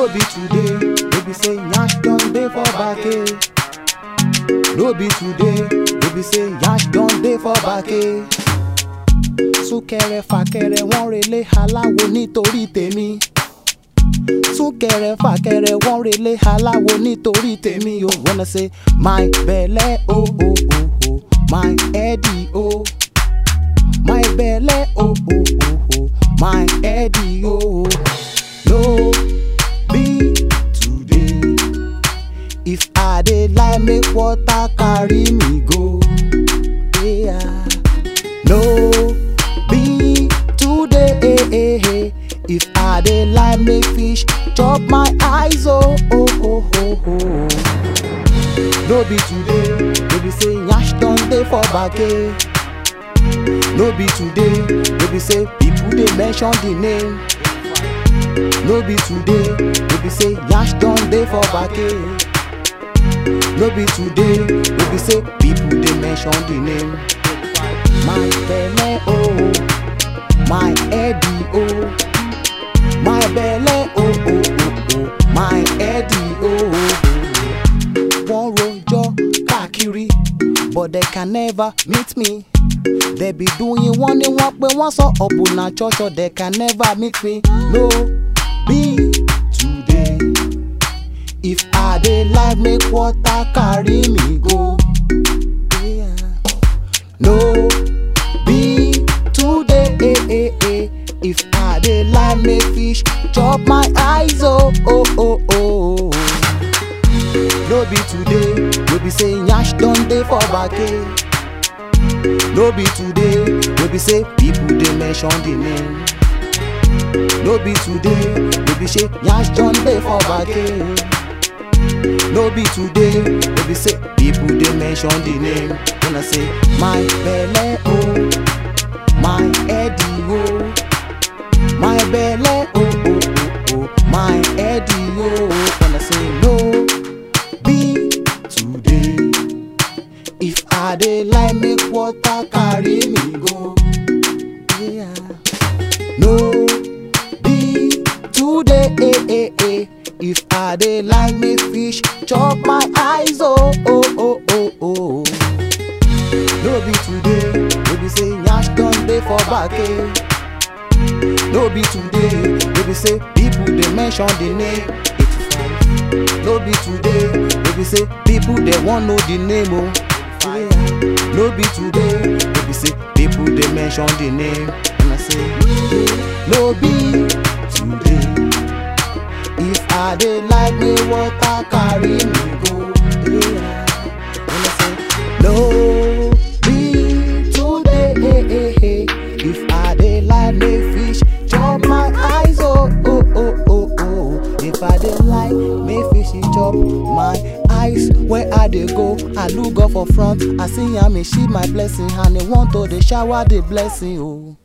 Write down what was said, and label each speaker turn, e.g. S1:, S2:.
S1: no be today wey be say yansh don dey for backe no be today wey be say yansh don dey for backe súnkẹrẹ fàkẹrẹ wọn relé aláwo nítorí tèmi súnkẹrẹ fàkẹrẹ wọn relé aláwo nítorí tèmi o wanna say my belle o o o o my heady o my belle o o o o my heady o no be today if i dey lie make water carry me go yeah. no be today eh, eh, eh. if i dey lie make fish chop my eyes oh oh oh oh oh no be today wey be say yansh don dey for backe no be today wey be say people dey mention the name no be today wey be say yansh don dey for backe no be today wey be say people dey mention the name my belle oh my heady oh my belle oh oh oh oh my heady oh wọ́n rojọ́ káàkiri but they can never meet me they be doing wọ́n ní wọ́n pé wọ́n sọ ọ̀bùnà ṣọ́ṣọ́ they can never meet me no be today if i dey like make water carry me go. Yeah. no be today eh, eh, eh. if i dey like make fish chop my eyes oh oh oh oh no be today wey be say yansh don dey for backe no be today wey be say people dey mention the name no be today wey be say yansh don dey for backe no be today wey be say people dey mention the name when i say my belle oh my heady oh my belle oh oh oh oh my heady oh when i say no be today if i dey like make water carry me go yeah. no be today eh, eh, eh. if i dey like make fish chop my eyes oh oh oh oh oh no be today wey be say yansh don dey for backe no be today wey be say people dey mention the name eighty-five no be today wey be say people dey wan know the name oh yeah. no be today wey be say people dey mention the name and i say no be today if i dey like make water carry me go yeah. and i say no be today eh, eh, eh. if i dey like make fish chop my eyes oh oh oh oh oh if i dey like make fish chop my eyes where i dey go i look up for front i see am e shield my blessing and e want to dey shower the blessing oh.